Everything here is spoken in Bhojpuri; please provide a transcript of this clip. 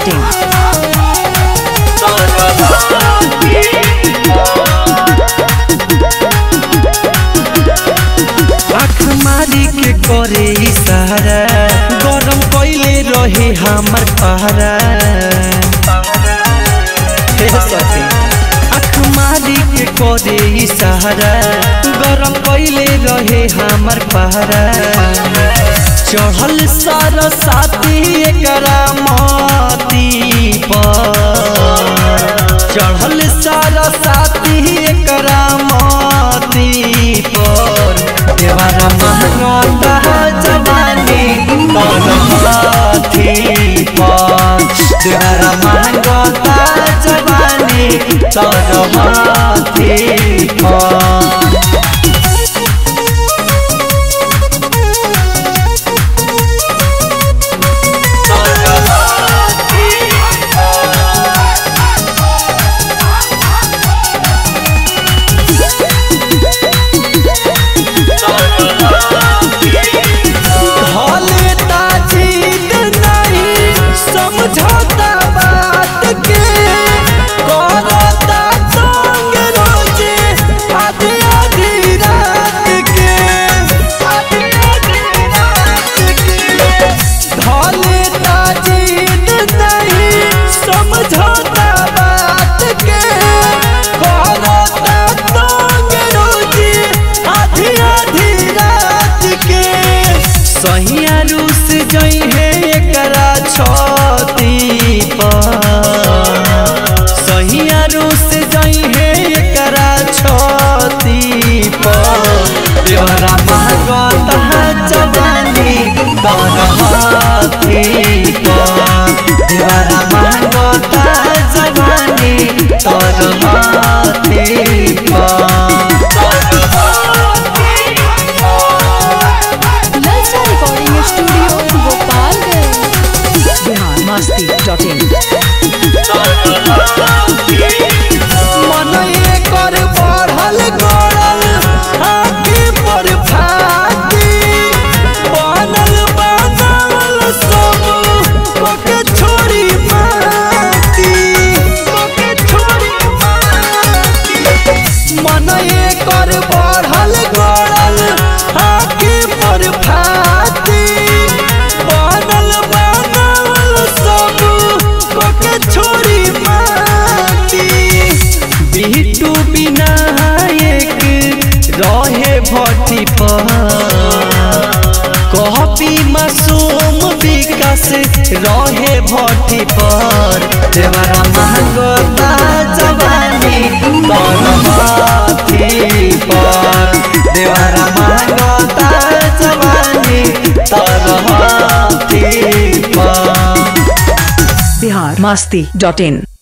biharmasti.in आँख मारी के करे इशारा गरम कैले रहे हमर पहरा हे सखी आँख मारी के करे इशारा गरम कैले रहे हमर पहरा चढ़ल सारा साथी एकरा माती पर चढ़ल सारा साथी एकरा माती पर देवारा महंगा जवानी तोर हाथी पर देवारा महंगा जवानी तोर हाथी पर हले ताजीद नहीं समझौता बात के करता संग रोजे आधी आधी रात के आधी आधी रात के हले ताजीद नहीं समझौता बात के करता संग रोजे आधी आधी रात के सहिया रूस जई है एकरा छती पर सहिया रूस जई है एकरा छती पर देवरा महगत जवानी तोर हाथी पर देवरा महगत जवानी तोर हाथी पर ललचा रिकॉर्डिंग स्टूडियो गोपालगंज biharmasti.in मन एकर बढ़ल गड़ल आँखि पर फाटी बनल बनावल सब कोके छोड़ी माटी कोके छोड़ी माटी मन एकर बढ़ल गड़ल आँखि पर फाटी बनल बनावल सब कोके छोड़ी माटी बिटू विनायक रहे भट्टी पर कॉपी मासूम विकास रहे भट्टी पर देवरा महंगता जवानी तोर हाथी पर देवरा महंगता जवानी तोर हाथी पर biharmasti.in